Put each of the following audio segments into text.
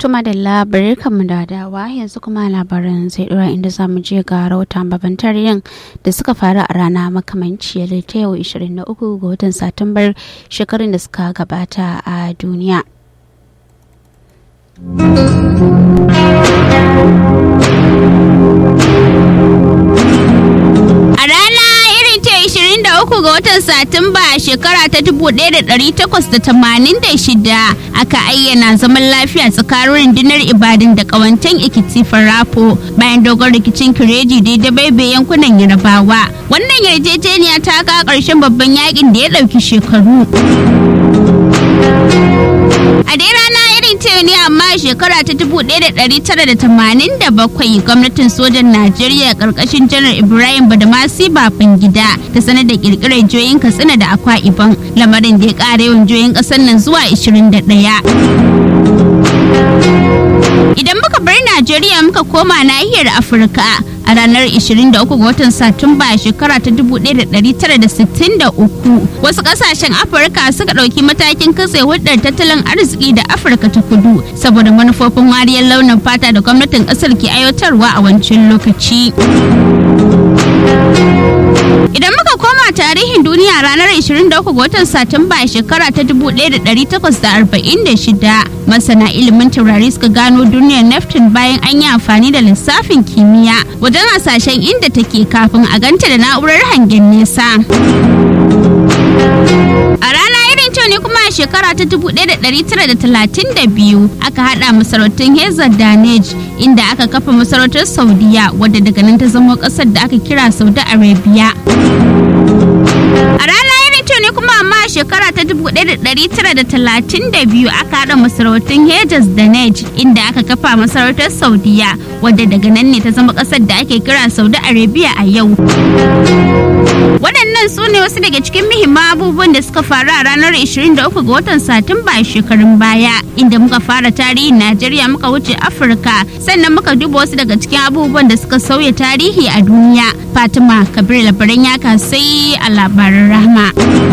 Tuma da labarai kanmu da dawa yanzu kuma labaran zai dora inda za mu je ga rahoton babban tarihin da suka faru a rana makamanciyar ta yau 23 ga watan Satumbar shekarun da suka gabata a duniya. A rana irin ta 23 ga watan Satumba a shekara ta 1886 aka ayyana zaman lafiya tsakanin rundunar Ibadan da kawantan Ikiti Farafo bayan dogon rikicin Kireji da baibe yankunan Yarabawa. Wannan yarjejeniya ta ka ƙarshen babban yakin da ya ɗauki shekaru. A dai rana irin ta ne amma a shekara ta 1987 gwamnatin sojan Najeriya karkashin janar Ibrahim Badamasi Babangida ta sanar da kirkirar joyin Katsina da Akwa Ibom lamarin da ya ƙara yawan joyin ƙasar nan zuwa 21. Idan muka bar Najeriya muka koma nahiyar Afirka a ranar 23 ga watan Satumba a shekara ta 1963 wasu kasashen Afirka suka ɗauki matakin katse hulɗar tattalin arziki da Afirka ta kudu saboda manufofin wariyar launin fata da gwamnatin ƙasar ke aiwatarwa a wancan lokaci. Idan muka koma tarihin duniya ranar 23 ga watan Satumba a shekara ta 1846 masana ilimin taurari suka gano duniyar Neptune bayan an yi amfani da lissafin kimiyya wajen hasashen inda take kafin a ganta da na'urar hangen nesa. A rana irin ta ne kuma a shekara ta 1932 aka hada masarautun Hezar Danej inda aka kafa masarautar Saudiya wadda daga nan ta zama kasar da aka kira Saudi Arabia. A rana irin ta ne kuma amma a shekara ta 1932 aka hada masarautun Hejaz da Nej inda aka kafa masarautar Saudiya wadda daga nan ne ta zama kasar da ake kira Saudi Arabia a yau. Waɗannan su ne wasu daga cikin muhimman abubuwan da suka faru a ranar 23 ga watan Satumba a shekarun baya, inda muka fara tarihin Najeriya muka wuce Afirka, sannan muka duba wasu daga cikin abubuwan da suka sauya tarihi a duniya. Fatima Kabir labaran ya sai a labaran rahma.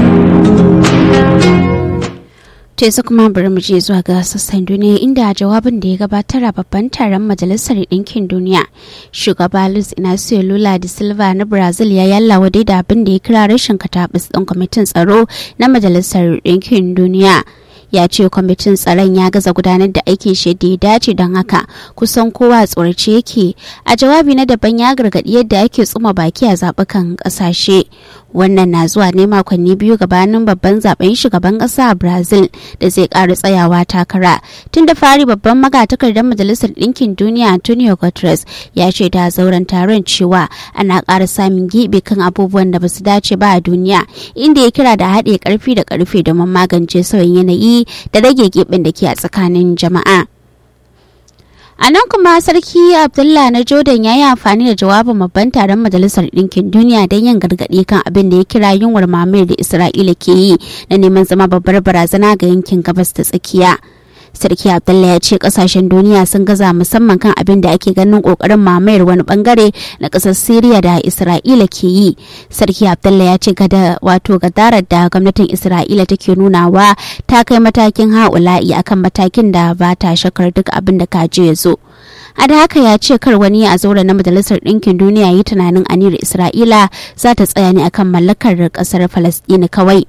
Tesu kuma bari mu je zuwa ga sassan duniya inda a jawabin da ya gabatar a babban taron majalisar ɗinkin duniya shugaba Luis Inacio Lula da Silva na Brazil ya yalla wadai da abin da ya kira rashin katabis ɗin kwamitin tsaro na majalisar ɗinkin duniya. ya ce kwamitin tsaron ya gaza gudanar da aikin shi da ya dace don haka kusan kowa tsorace yake a jawabi na daban ya gargaɗi yadda ake tsuma baki a zaɓukan ƙasashe wannan na zuwa ne makonni biyu gabanin babban zaben shugaban ƙasa a brazil da zai ƙara tsayawa takara tun da fari babban magatakardar majalisar ɗinkin duniya antonio guterres ya ce da zauren taron cewa ana ƙara samun giɓi kan abubuwan da ba su dace ba a duniya inda ya kira da haɗe ƙarfi da ƙarfe domin magance sauyin yanayi da rage gibin da ke a tsakanin jama'a. A nan kuma Sarki Abdullah na Jordan ya yi amfani da jawabin babban taron Majalisar Ɗinkin Duniya don yin gargaɗi kan abin da ya kira yunwar mamayar da Isra'ila ke yi na neman zama babbar barazana ga yankin gabas ta tsakiya. sarki abdullah ya ce kasashen duniya sun gaza musamman kan abin da ake ganin kokarin mamayar wani bangare na kasar syria da isra'ila ke yi sarki abdullah ya ce gada wato gadarar da gwamnatin isra'ila take nunawa ta kai matakin ha'ula'i akan matakin da ba ta shakar duk abin da kaji ya zo a da haka ya ce kar wani a zaura na majalisar ɗinkin duniya yi tunanin aniyar isra'ila za ta tsaya ne akan mallakar ƙasar falastini kawai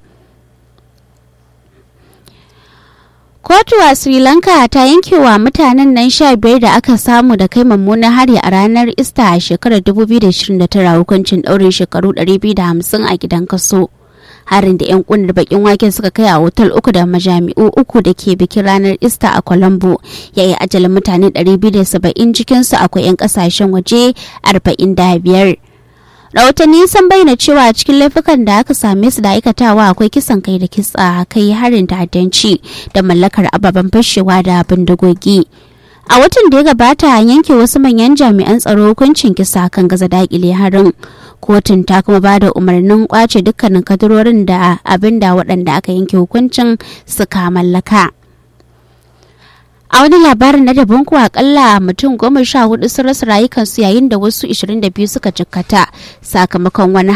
kotu a sri lanka ta yanke wa mutanen nan sha biyar da aka samu da kai mummunan hari a ranar ista a shekarar 2029 hukuncin ɗaurin shekaru 250 a gidan kaso harin da 'yan kunar bakin wake suka kai a otal uku da majami'u uku da ke bikin ranar ista a colombo ya yi ajalin mutane 270 cikinsu akwai 'yan kasashen waje 45 rahotanni sun bayyana cewa cikin laifukan da aka same su da aikatawa akwai kisan kai da kitsa kai harin ta'addanci da mallakar ababen fashewa da bindigogi a watan da ya gabata an yanke wasu manyan jami'an tsaro hukuncin kisa kan gaza dakile harin kotun ta kuma ba da umarnin kwace dukkanin kadarorin da abin da waɗanda aka yanke hukuncin suka mallaka a wani labarin na daban kuwa akalla mutum goma sha hudu sun rasa rayukansu yayin da wasu 22 suka jikkata sakamakon wani